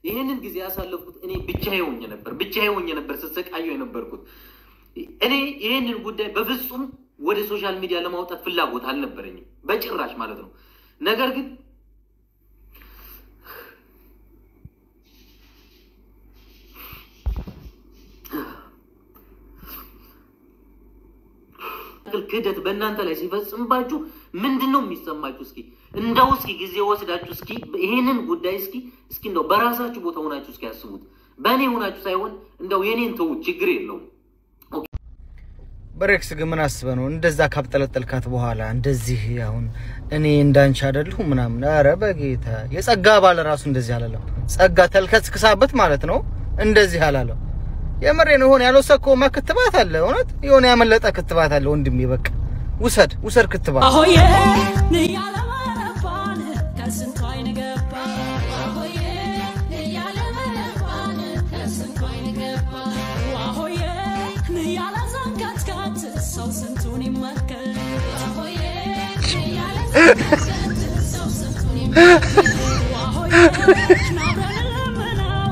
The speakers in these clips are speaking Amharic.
ይህንን ጊዜ ያሳለፍኩት እኔ ብቻዬ ሆኜ ነበር፣ ብቻዬ ሆኜ ነበር ስትሰቃየው የነበርኩት። እኔ ይህንን ጉዳይ በፍጹም ወደ ሶሻል ሚዲያ ለማውጣት ፍላጎት አልነበረኝም፣ በጭራሽ ማለት ነው። ነገር ግን ክህደት በእናንተ ላይ ሲፈጽምባችሁ ምንድን ነው የሚሰማችሁ? እስኪ እንደው እስኪ ጊዜ ወስዳችሁ እስኪ ይሄንን ጉዳይ እስኪ እስኪ እንደው በራሳችሁ ቦታ ሆናችሁ እስኪ ያስቡት። በእኔ ሆናችሁ ሳይሆን እንደው የኔን ተዉት፣ ችግር የለውም። ብሬክስ ግን ምን አስበህ ነው እንደዛ ካብጠለጠልካት በኋላ እንደዚህ አሁን እኔ እንዳንቺ አይደለሁ ምናምን? አረ በጌታ የጸጋ ባለ ራሱ እንደዚህ አላለም። ጸጋ ተልከስክሳበት ማለት ነው እንደዚህ አላለም። የምሬ ነው። የሆነ ያልወሰድከውማ ክትባት አለ፣ እውነት የሆነ ያመለጠ ክትባት አለ ወንድሜ። በቃ ውሰድ ውሰድ ክትባት። አሆዬ ንያለመረባን ከስንቱ አይን ገባ አሆዬ ንያለመረባን ከስንቱ አይን ገባ አሆዬ ንያለ ዘንጋትጋት ሰው ስንቱን ይመከር አሆዬ ንያለ ዘንጋትጋት ሰው ስንቱን ይመከር አሆዬ ናብረን ለምነው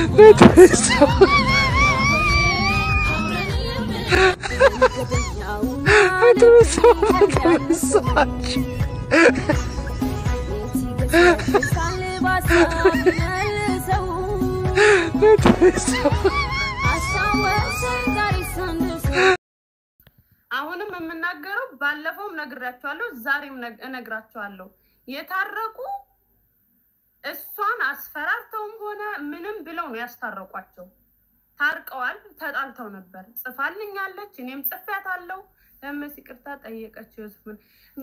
አብረን አሁንም የምናገረው ባለፈውም ነግራቸዋለሁ፣ ዛሬም ነግ- እነግራቸዋለሁ። የታረቁ እሷን አስፈራርተውም ሆነ ምንም ብለው ነው ያስታረቋቸው። ታርቀዋል። ተጣልተው ነበር። ጽፋልኛለች፣ እኔም ጽፌያታለሁ። ለመስ ይቅርታ ጠየቀችው። ዮሴፍን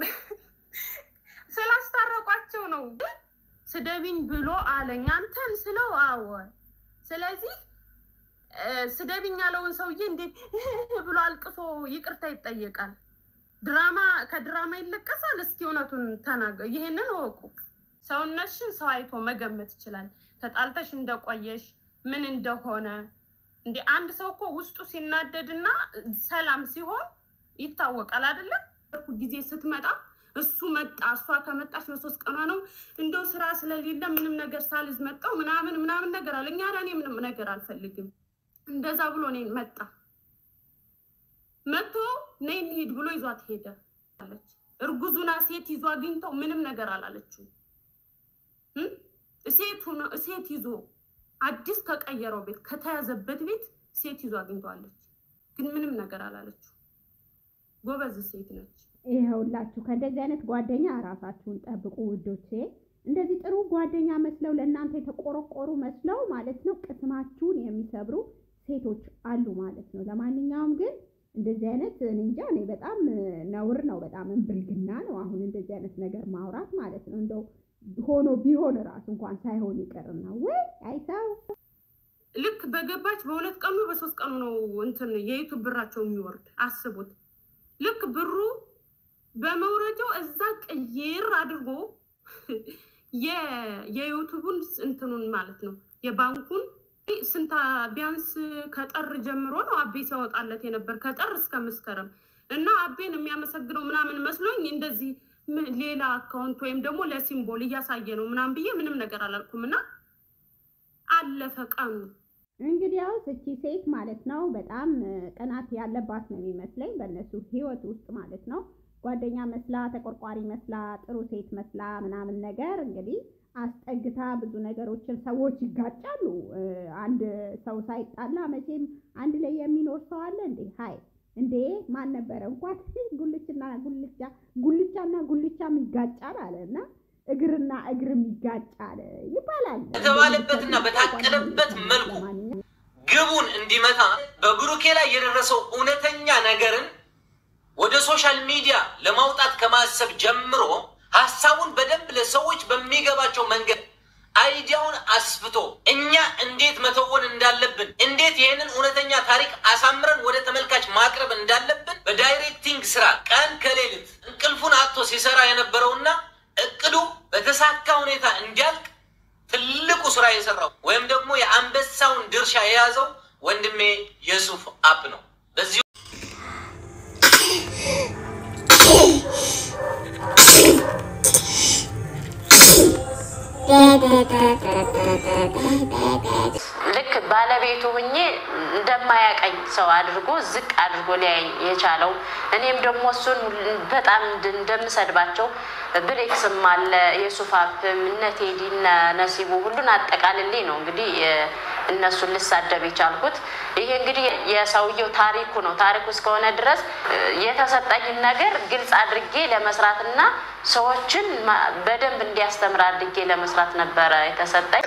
ስላስታረቋቸው ነው። ስደቢኝ ብሎ አለኝ። አንተን ስለው አወ ስለዚህ እ፣ ስደቢኝ ያለውን ሰውዬ እንዴት ብሎ አልቅሶ ይቅርታ ይጠየቃል? ድራማ ከድራማ ይለቀሳል። እስኪ እውነቱን ተናገር። ይህንን እወቁ። ሰውነትሽን ሰው አይቶ መገመት ይችላል። ተጣልተሽ እንደቆየሽ ምን እንደሆነ እንደ አንድ ሰው እኮ ውስጡ ሲናደድና ሰላም ሲሆን ይታወቃል አይደለም? ጊዜ ስትመጣ እሱ መጣ እሷ ከመጣች በሶስት ቀኗ ነው እንደው ስራ ስለሌለ ምንም ነገር ሳልዝ መጣው ምናምን ምናምን ነገር አለ። እኛ እኔ ምንም ነገር አልፈልግም እንደዛ ብሎ እኔን መጣ መጥቶ ነይ እንሂድ ብሎ ይዟት ሄደ አለች። እርጉዙና ሴት ይዞ አግኝተው ምንም ነገር አላለችው። እም? ሴት ሆኖ ሴት ይዞ አዲስ ከቀየረው ቤት ከተያዘበት ቤት ሴት ይዞ አግኝተዋለች፣ ግን ምንም ነገር አላለችው። ጎበዝ ሴት ነች። ይኸውላችሁ ከእንደዚህ አይነት ጓደኛ ራሳችሁን ጠብቁ ውዶቼ። እንደዚህ ጥሩ ጓደኛ መስለው ለእናንተ የተቆረቆሩ መስለው ማለት ነው ቅስማችሁን የሚሰብሩ ሴቶች አሉ ማለት ነው። ለማንኛውም ግን እንደዚህ አይነት እኔ እንጃ እኔ በጣም ነውር ነው፣ በጣም ብልግና ነው። አሁን እንደዚህ አይነት ነገር ማውራት ማለት ነው እንደው ሆኖ ቢሆን ራሱ እንኳን ሳይሆን ይቀርና ወይ አይተው ልክ በገባች በሁለት ቀኑ በሶስት ቀኑ ነው እንትን የዩቱብ ብራቸው የሚወርድ አስቡት። ልክ ብሩ በመውረጃው እዛ ቅይር አድርጎ የ- የዩቱቡን እንትኑን ማለት ነው የባንኩን ስንታ ቢያንስ ከጠር ጀምሮ ነው አቤ ሲያወጣለት የነበር ከጠር እስከ መስከረም እና አቤን የሚያመሰግነው ምናምን መስሎኝ እንደዚህ ም- ሌላ አካውንት ወይም ደግሞ ለሲምቦል እያሳየ ነው ምናምን ብዬ ምንም ነገር አላልኩም እና አለፈ ቀኑ። እንግዲህ ያው እቺ ሴት ማለት ነው በጣም እ፣ ቅናት ያለባት ነው የሚመስለኝ በእነሱ ህይወት ውስጥ ማለት ነው። ጓደኛ መስላ ተቆርቋሪ መስላ ጥሩ ሴት መስላ ምናምን ነገር እንግዲህ አስጠግታ ብዙ ነገሮችን ሰዎች ይጋጫሉ። እ፣ አንድ ሰው ሳይጣላ መቼም አንድ ላይ የሚኖር ሰው አለ እንዴ? ሀይ እንዴ ማን ነበረ እንኳን ጉልችና ጉልቻ ጉልቻና ጉልቻም ይጋጫል አለ እና እግርና እግርም ይጋጫል ይባላል በተባለበትና በታቀደበት መልኩ ለማንኛውም ግቡን እንዲመታ በብሩኬ ላይ የደረሰው እውነተኛ ነገርን ወደ ሶሻል ሚዲያ ለማውጣት ከማሰብ ጀምሮ ሀሳቡን በደንብ ለሰዎች በሚገባቸው መንገድ አይዲያውን አስፍቶ እኛ እንዴት መተወን እንዳለብን እንዴት ይህንን እውነተኛ ታሪክ አሳምረን ወደ ተመልካች ማቅረብ እንዳለብን በዳይሬክቲንግ ስራ ቀን ከሌሊት እንቅልፉን አጥቶ ሲሰራ የነበረውና እቅዱ በተሳካ ሁኔታ እንዲያልቅ ትልቁ ስራ የሰራው ወይም ደግሞ የአንበሳውን ድርሻ የያዘው ወንድሜ የሱፍ አፕ ነው። በዚህ ልክ ባለቤቱ ሁኜ እንደማያቀኝ ሰው አድርጎ ዝቅ አድርጎ ሊያየኝ የቻለው እኔም ደግሞ እሱን በጣም እንድ- እንደምሰድባቸው ብሬክስም አለ የሱፋፍም እነ ቴዲ እነ ነሲቡ ሁሉን አጠቃልሌ ነው እንግዲህ የ- እነሱን ልሳደብ የቻልኩት። ይሄ እንግዲህ የሰውየው ታሪኩ ነው። ታሪኩ እስከሆነ ድረስ እ፣ የተሰጠኝን ነገር ግልጽ አድርጌ ለመስራትና ሰዎችን ማ- በደንብ እንዲያስተምር አድርጌ ለመስራት ነበረ የተሰጠኝ።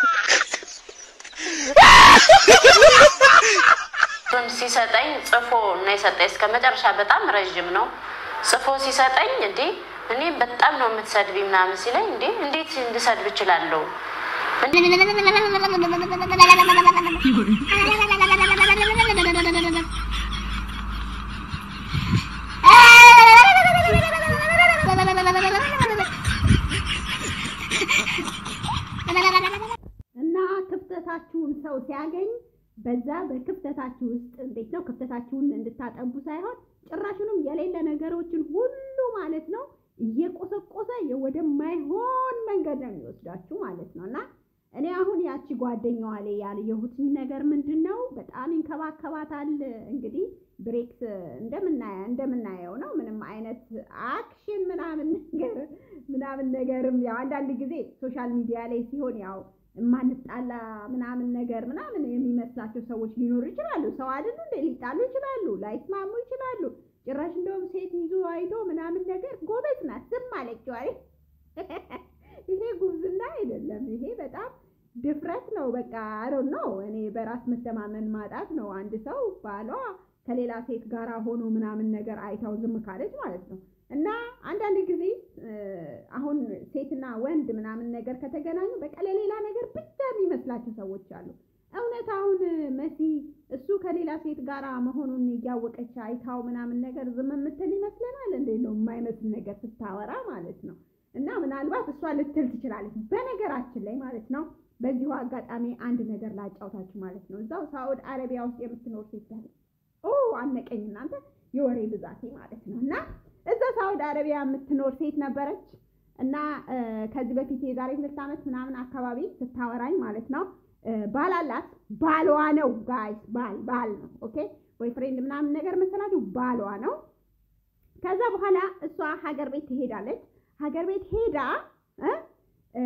እሱን ሲሰጠኝ ጽፎ ነው የሰጠኝ። እስከ መጨረሻ በጣም ረዥም ነው ጽፎ ሲሰጠኝ፣ እንዴ እኔ በጣም ነው የምትሰድቢ ምናምን ሲለኝ፣ እንዴ እንዴት እንድሰድብ እችላለሁ? እና ክፍተታችሁን ሰው ሲያገኝ በዛ በክፍተታችሁ ውስጥ እንዴት ነው ክፍተታችሁን እንድታጠቡ ሳይሆን ጭራሹንም የሌለ ነገሮችን ሁሉ ማለት ነው እየቆሰቆሰ ወደማይሆን መንገድ ነው የሚወስዳችሁ ማለት ነው። እና እኔ አሁን ያቺ ጓደኛዋ ላይ ያየሁትኝ ነገር ምንድን ነው በጣም ይንከባከባታል። እንግዲህ ብሬክስ እንደምናየ እንደምናየው ነው ምንም አይነት አክሽን ምናምን ነገር ምናምን ነገርም ያው አንዳንድ ጊዜ ሶሻል ሚዲያ ላይ ሲሆን ያው የማንጣላ ምናምን ነገር ምናምን የሚመስላቸው ሰዎች ሊኖሩ ይችላሉ። ሰው አይደሉ እንደ ሊጣሉ ይችላሉ፣ ላይስማሙ ይችላሉ። ጭራሽ እንደውም ሴት ይዞ አይቶ ምናምን ነገር ጎበዝ ናት ዝም አለችው አይደል? ይሄ ጉብዝና አይደለም። ይሄ በጣም ድፍረት ነው። በቃ አሮ ነው እኔ በራስ መተማመን ማጣት ነው። አንድ ሰው ባሏ ከሌላ ሴት ጋር ሆኖ ምናምን ነገር አይታው ዝም ካለች ማለት ነው። እና አንዳንድ ጊዜ እ፣ አሁን ሴትና ወንድ ምናምን ነገር ከተገናኙ በቃ ለሌላ ነገር ብቻ የሚመስላቸው ሰዎች አሉ። እውነት አሁን መሲ እሱ ከሌላ ሴት ጋር መሆኑን እያወቀች አይታው ምናምን ነገር ዝም የምትል ይመስለናል። እንዴት ነው የማይመስል ነገር ስታወራ ማለት ነው። እና ምናልባት እሷ ልትል ትችላለች። በነገራችን ላይ ማለት ነው በዚሁ አጋጣሚ አንድ ነገር ላጫውታችሁ ማለት ነው። እዛው ሳዑድ አረቢያ ውስጥ የምትኖር ሴት አለች። ኦ አነቀኝ እናንተ የወሬ ብዛቴ ማለት ነው። እና እዛ ሳዑድ አረቢያ የምትኖር ሴት ነበረች እና እ፣ ከዚህ በፊት የዛሬ ሁለት ዓመት ምናምን አካባቢ ስታወራኝ ማለት ነው እ፣ ባል አላት። ባሏ ነው ጋይስ፣ ባል ባል ነው። ኦኬ ቦይ ፍሬንድ ምናምን ነገር መሰላችሁ፣ ባሏ ነው። ከዛ በኋላ እሷ ሀገር ቤት ትሄዳለች። ሀገር ቤት ሄዳ እ እ፣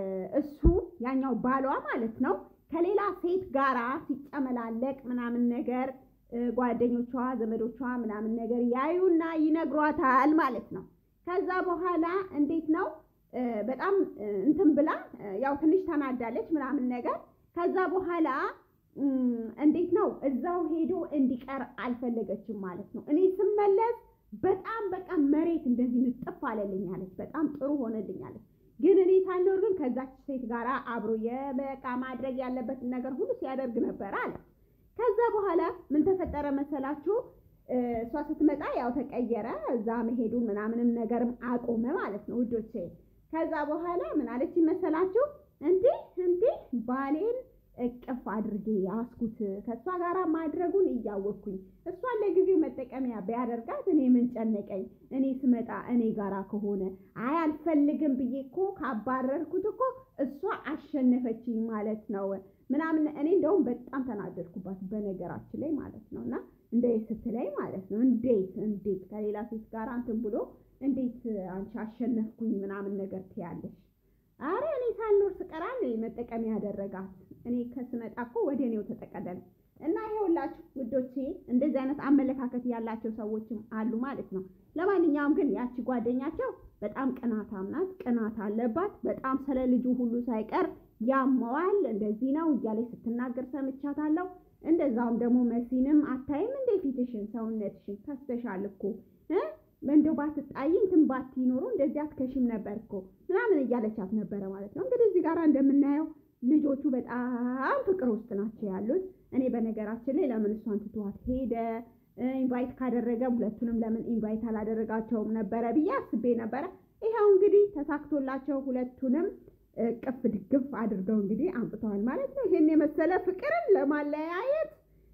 እሱ ያኛው ባሏ ማለት ነው ከሌላ ሴት ጋራ ሲጨመላለቅ ምናምን ነገር እ፣ ጓደኞቿ ዘመዶቿ ምናምን ነገር ያዩና ይነግሯታል ማለት ነው። ከዛ በኋላ እንዴት ነው እ፣ በጣም እ፣ እንትን ብላ እ፣ ያው ትንሽ ተናዳለች ምናምን ነገር ከዛ በኋላ እም፣ እንዴት ነው እዛው ሄዶ እንዲቀር አልፈለገችም ማለት ነው። እኔ ስመለስ በጣም በቃ መሬት እንደዚህ ንጥፍ አለልኝ አለች። በጣም ጥሩ ሆነልኝ አለች። ግን እኔ ሳልኖር ግን ከዛች ሴት ጋር አብሮ የበቃ ማድረግ ያለበትን ነገር ሁሉ ሲያደርግ ነበር አለ። ከዛ በኋላ ምን ተፈጠረ መሰላችሁ? እ፣ እሷ ስትመጣ ያው ተቀየረ። እዛ መሄዱን ምናምንም ነገርም አቆመ ማለት ነው ውዶቼ። ከዛ በኋላ ምን አለች መሰላችሁ? እንዴ እንዴ ባሌን እቅፍ አድርጌ ያስኩት ከእሷ ጋር ማድረጉን እያወቅኩኝ እሷን ለጊዜው መጠቀሚያ ቢያደርጋት እኔ ምን ጨነቀኝ? እኔ ስመጣ እኔ ጋራ ከሆነ አይ አልፈልግም ብዬ እኮ ካባረርኩት እኮ እሷ አሸነፈችኝ ማለት ነው ምናምን። እኔ እንደውም በጣም ተናደድኩባት በነገራችን ላይ ማለት ነው። እና እንዴት ስትለኝ ማለት ነው እንዴት እንዴት ከሌላ ሴት ጋር እንትን ብሎ እንዴት አንቺ አሸነፍኩኝ ምናምን ነገር ትያለሽ? አረ እኔ ሳልኖር ስቀራ ነው መጠቀሚያ ያደረጋት። እኔ ከስመጣ እኮ ወደ እኔው ተጠቀለለ እና ይኸውላችሁ ውዶቼ እንደዚህ አይነት አመለካከት ያላቸው ሰዎችም አሉ ማለት ነው። ለማንኛውም ግን ያቺ ጓደኛቸው በጣም ቅናታም ናት፣ ቅናት አለባት። በጣም ስለ ልጁ ሁሉ ሳይቀር ያመዋል። እንደዚህ ነው እያለች ስትናገር ሰምቻታለሁ። እንደዛውም ደግሞ መሲንም አታይም እንዴ ፊትሽን፣ ሰውነትሽን ከስተሻል እኮ እ እንደው ባትጣይ እንትን ባትኖሩ እንደዚህ አትከሽም ነበር እኮ ምናምን እያለቻት ነበረ ማለት ነው። እንግዲህ እዚህ ጋር እንደምናየው ልጆቹ በጣም ፍቅር ውስጥ ናቸው ያሉት። እኔ በነገራችን ላይ ለምን እሷን ትቷት ሄደ ኢንቫይት ካደረገ ሁለቱንም ለምን ኢንቫይት አላደረጋቸውም ነበረ ብዬ አስቤ ነበረ። ይኸው እንግዲህ ተሳክቶላቸው ሁለቱንም ቅፍ ድግፍ አድርገው እንግዲህ አምጥተዋል ማለት ነው። ይሄን የመሰለ ፍቅርን ለማለያየት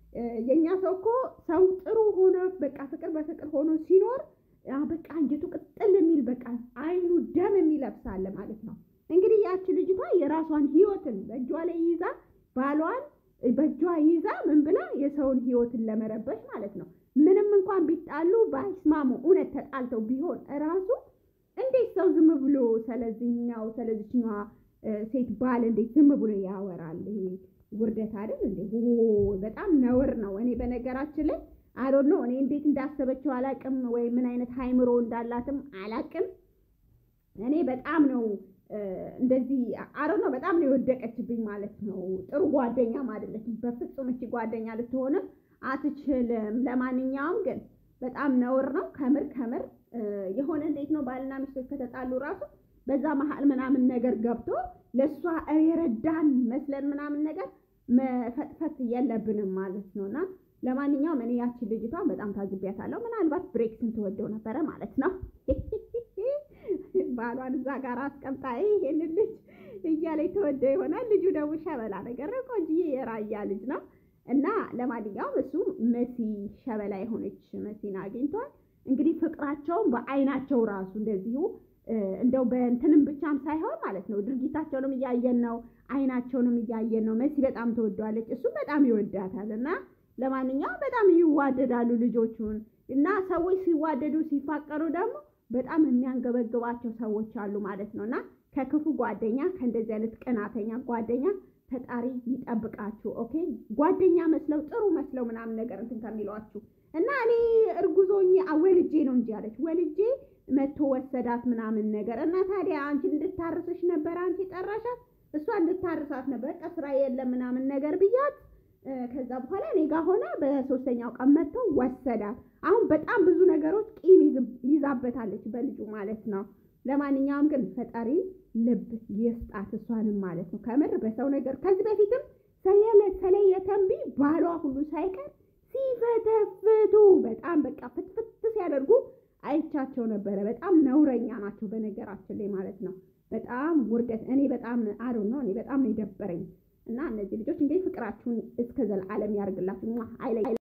የእኛ ሰው እኮ ሰው ጥሩ ሆኖ በቃ ፍቅር በፍቅር ሆኖ ሲኖር አ በቃ አንጀቱ ቅጥል የሚል በቃ አይኑ ደም የሚለብሳለ ማለት ነው። እንግዲህ ያቺ ልጅቷ የራሷን ህይወትን በእጇ ላይ ይዛ ባሏን በእጇ ይዛ ምን ብላ የሰውን ህይወትን ለመረበሽ ማለት ነው። ምንም እንኳን ቢጣሉ ባይስማሙ እውነት ተጣልተው ቢሆን እራሱ እንዴት ሰው ዝም ብሎ ስለዚህኛው ስለዚችኛዋ ሴት ባል እንዴት ዝም ብሎ ያወራል? ይሄ ውርደት አይደል እንዴ? በጣም ነውር ነው። እኔ በነገራችን ላይ አዶን ነው እኔ እንዴት እንዳሰበችው አላቅም፣ ወይ ምን አይነት ሃይምሮ እንዳላትም አላቅም። እኔ በጣም ነው እንደዚህ አሮ ነው በጣም ነው የወደቀችብኝ ማለት ነው። ጥሩ ጓደኛም አይደለችም በፍጹም። እቺ ጓደኛ ልትሆንም አትችልም። ለማንኛውም ግን በጣም ነውር ነው ከምር ከምር የሆነ እንዴት ነው ባልና ሚስቶች ከተጣሉ ራሱ በዛ መሀል ምናምን ነገር ገብቶ ለእሷ የረዳን መስለን ምናምን ነገር መፈጥፈት የለብንም ማለት ነው። እና ለማንኛውም እኔ ያችን ልጅቷን በጣም ታዝቢያታለሁ። ምናልባት ብሬክስን ትወደው ነበረ ማለት ነው። ባሏን እዛ ጋር አስቀምጣ ይሄንን ልጅ እያለኝ ተወደው ይሆናል። ልጁ ደግሞ ሸበላ ነገር ነው፣ ቆንጅዬ የራያ ልጅ ነው። እና ለማንኛውም እሱ መሲ ሸበላ የሆነች መሲን አግኝቷል። እንግዲህ ፍቅራቸውን በአይናቸው ራሱ እንደዚሁ እንደው በእንትንም ብቻም ሳይሆን ማለት ነው ድርጊታቸውንም እያየን ነው፣ አይናቸውንም እያየን ነው። መሲ በጣም ተወደዋለች፣ እሱም በጣም ይወዳታል። እና ለማንኛውም በጣም ይዋደዳሉ ልጆቹን እና ሰዎች ሲዋደዱ ሲፋቀሩ ደግሞ በጣም የሚያንገበግባቸው ሰዎች አሉ ማለት ነው እና ከክፉ ጓደኛ ከእንደዚህ አይነት ቅናተኛ ጓደኛ ፈጣሪ ይጠብቃችሁ። ኦኬ ጓደኛ መስለው ጥሩ መስለው ምናምን ነገር እንትን ከሚሏችሁ እና እኔ እርጉዞኝ ወልጄ ነው እንጂ አለች ወልጄ መቶ ወሰዳት ምናምን ነገር እና ታዲያ አንቺ እንድታርስሽ ነበር አንቺ ጠራሻት፣ እሷ እንድታርሳት ነበር። በቃ ስራ የለም ምናምን ነገር ብያት ከዛ በኋላ እኔ ጋር ሆና በሶስተኛው ቀን መጥተው ወሰዳት። አሁን በጣም ብዙ ነገሮች ቂም ይዛበታለች በልጁ ማለት ነው። ለማንኛውም ግን ፈጣሪ ልብ ይስጣት እሷንም ማለት ነው። ከምር በሰው ነገር ከዚህ በፊትም ሰየለ ሰለየ ተንቢ ባሏ ሁሉ ሳይቀር ሲፈተፍቱ በጣም በቃ ፍትፍት ሲያደርጉ አይቻቸው ነበረ። በጣም ነውረኛ ናቸው በነገራችን ላይ ማለት ነው። በጣም ውርደት። እኔ በጣም አዶ ነው እኔ በጣም ነው የደበረኝ። እና እነዚህ ልጆች እንግዲህ ፍቅራችሁን እስከ ዘላለም ያርግላችሁ። አይለይ